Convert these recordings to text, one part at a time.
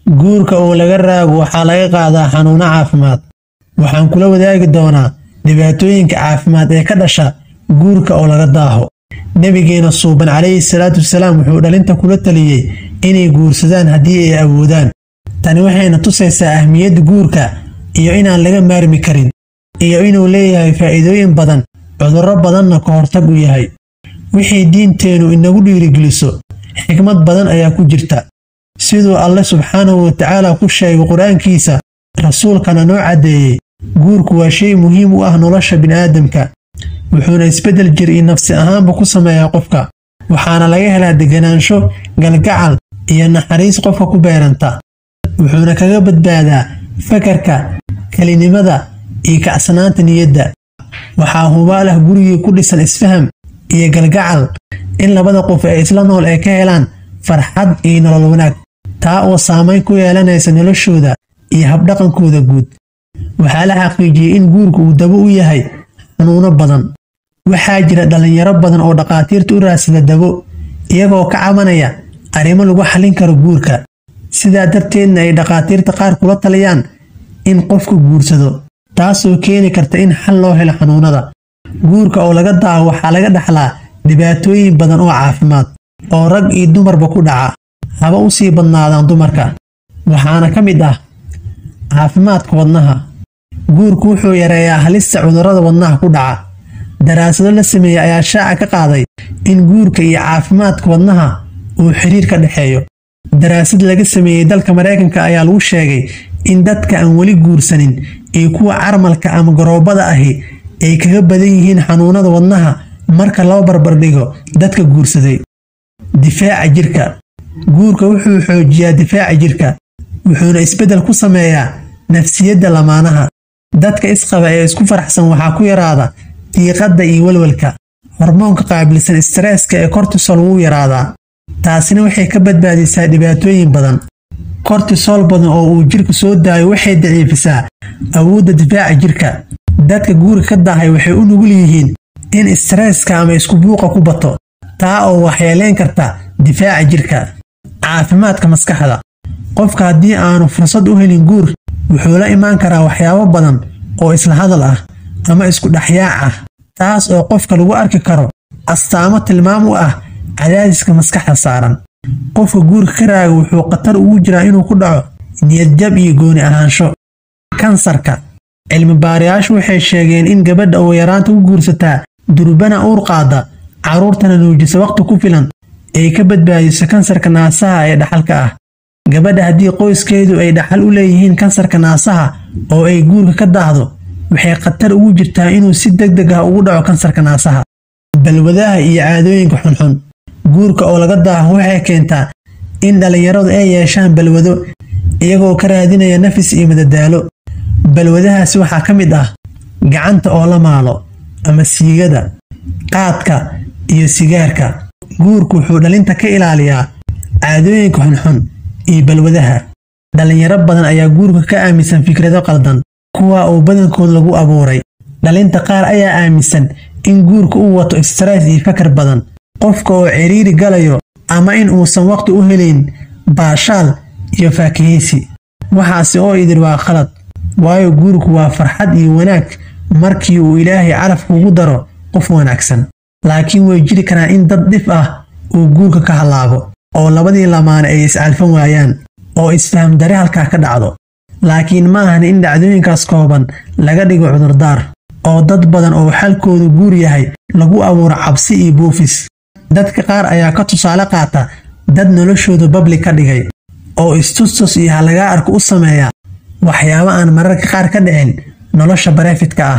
guurka oo laga raago waxaa laga qaadaa xanuuno caafimaad waxaan kula wadaagi doonaa dhibaatooyinka caafimaad ee ka dhasha guurka oo laga daaho nebigeena suuban calayhi salaatu wasalaam wuxuu dhalinta kula taliyey inay guursadaan haddii ay awoodaan tani waxayna tusaysaa ahmiyadda guurka iyo inaan laga maarmi karin iyo inuu leeyahay faa'iidooyin badan cudurro badanna ka hortag u yahay wixii diinteennu inagu dhiirigeliso xikmad badan ayaa ku jirta siduu alle subxaanahu watacaala ku sheegay qur-aankiisa rasuulkana noo caddeeyey guurku waa shay muhiim u ah nolosha bini'aadamka wuxuuna isbeddel jir iyo nafsi ahaanba ku sameeyaa qofka waxaana laga helaa deganaansho galgacal iyo naxariis qofka ku beeranta wuxuuna kaga badbaadaa fakarka kelinimada iyo kacsanaanta niyadda waxaa hubaal ah gurigii ku dhisan isfaham iyo galgacal in labada qof ee isla nool ay ka helaan farxad iyo nolol wanaag taa oo saamayn ku yeelanaysa noloshooda iyo habdhaqankooda guud waxaa la xaqiijiyey in guurku uu dabo u yahay xanuuno badan waxaa jira dhallinyaro badan oo dhakhaatiirta u raadsada dabo iyagoo ka cabanaya arrimo lagu xallin karo guurka sidaa darteedna ay dhakhaatiirta qaar kula taliyaan in qofku guursado taasoo keeni karta in xal loo helo xanuunada guurka oo laga daaho waxaa laga dhaxlaa dhibaatooyin badan oo caafimaad oo rag iyo dumarba ku dhaca haba u sii badnaadaan dumarka waxaana ka mid ah caafimaadka wadnaha guurku wuxuu yareeyaa halista cudurrada wadnaha ku dhaca daraasado la sameeyey ayaa shaaca ka qaaday in guurka iyo caafimaadka wadnaha uu xiriir ka dhexeeyo daraasad laga sameeyey dalka maraykanka ayaa lagu sheegay in dadka aan weli guursanin iyo kuwa carmalka ama garoobada ahi ay kaga badan yihiin xanuunada wadnaha marka loo barbardhigo dadka guursaday difaaca jirka guurka wuxuu xoojiyaa difaaca jirka wuxuuna isbeddel ku sameeyaa nafsiyadda lamaanaha dadka isqaba ee isku faraxsan waxaa ku yaraada diiqadda iyo walwalka hormoonka qaabilsan stareeska ee kortisol wuu yaraadaa taasina waxay ka badbaadisaa dhibaatooyin badan kortisol badan oo uu jirka soo daayo waxay daciifisaa awoodda difaaca jirka dadka guurka ka daahay waxay u nugul yihiin in stareeska ama isku buuqa ku bato taa oo waxyeelayn karta difaaca jirka caafimaadka maskaxda qofka haddii aanu fursad u helin guur wuxuu la imaan karaa waxyaabo badan oo isla hadal ah ama isku dhexyaac ah taas oo qofka lagu arki karo astaamo tilmaam u ah cadaadiska maskaxda saaran qofka guurka ka raaga wuxuu khatar ugu jiraa inuu ku dhaco niyadjab iyo gooni ahaansho kansarka cilmi baarayaashu waxay sheegeen in gabadha oo yaraanta u guursataa durbana uur qaada carruurtana nuujisa waqti ku filan ay ka badbaadiso kansarka naasaha ee dhaxalka ah gabadha haddii qoyskeedu ay dhaxal u leeyihiin kansarka naasaha oo ay guurka ka daahdo waxay khatar ugu jirtaa inuu si deg deg ah ugu dhaco kansarka naasaha balwadaha iyo caadooyinka xunxun guurka oo laga daaho waxay keentaa in dhallinyaradu ay yeeshaan balwado iyagoo ka raadinaya nafis iyo madadaalo balwadahaasi waxaa ka mid ah gacanta oo la maalo ama siigada qaadka iyo sigaarka guurku wuxuu dhalinta ka ilaaliyaa caadooyinka xunxun iyo balwadaha dhallinyaro badan ayaa guurka ka aaminsan fikrado qaldan kuwa uu badankood lagu abuuray dhalinta qaar ayaa aaminsan in guurka uu wato stress iyo fakar badan qofka oo ciriiri galayo ama in uusan waqti u helayn baashaal iyo faakihaysi waxaasi oo idin waa khalad waayo guurku waa farxad iyo wanaag markii uu ilaahay calaf kugu daro qof wanaagsan laakiin way jiri karaan in dad dhif ah uu guurka ka hallaabo oo labadii lamaane ay iscalfan waayaan oo isfaham dare halkaa ka dhacdo laakiin ma ahan in dhacdooyinkaas kooban laga dhigo cudurdaar oo dad badan oo xalkoodu guur yahay lagu abuuro cabsi iyo buufis dadka qaar ayaa ka tusaale qaata dad noloshooda babli ka dhigay oo istustus iyo halagaa arka u sameeya waxyaabo aan mararka qaar ka dhicin nolosha barefidka ah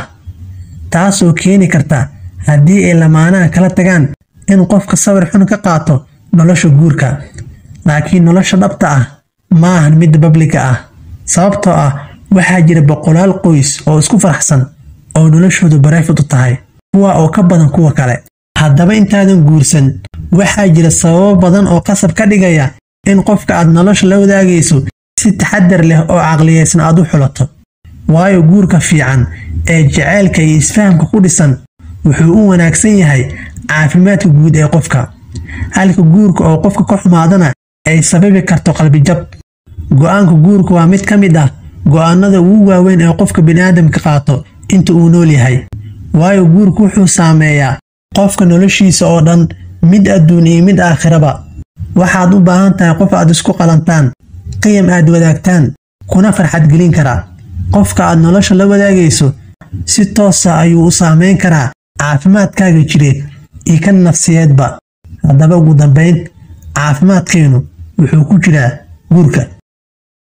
taasoo keeni karta haddii ay lamaanaha kala tagaan in qofka sawir xun ka qaato nolosha guurka laakiin nolosha dhabta ah ma ahan mid babliga ah sababtoo ah waxaa jira boqolaal qoys oo isku faraxsan oo noloshoodu barefid u tahay kuwa oo ka badan kuwa kale haddaba intaadan guursan waxaa jira sababo badan oo qasab ka dhigaya in qofka aad nolosha la wadaagayso si taxadar leh oo caqliyaysan aad u xulato waayo guurka fiican ee jaceylka iyo isfahamka ku dhisan wuxuu u wanaagsan yahay caafimaadka guud ee qofka halka guurka oo qofka ka xumaadana ay sababi karto qalbijab go'aanka guurka waa mid ka mid ah go'aanada ugu waaweyn ee qofka bini'aadamka qaato inta uu nool yahay waayo guurku wuxuu saameeyaa qofka noloshiisa oo dhan mid adduun iyo mid aakhiraba waxaad u baahan tahay qof aad isku qalantaan qiyam aad wadaagtaan kuna farxad gelin karaa qofka aad nolosha la wadaagayso si toosa ayuu u saameyn karaa caafimaadkaaga jireed iyo kan nafsiyeedba haddaba ugu dambayn caafimaadkeennu wuxuu ku jiraa guurka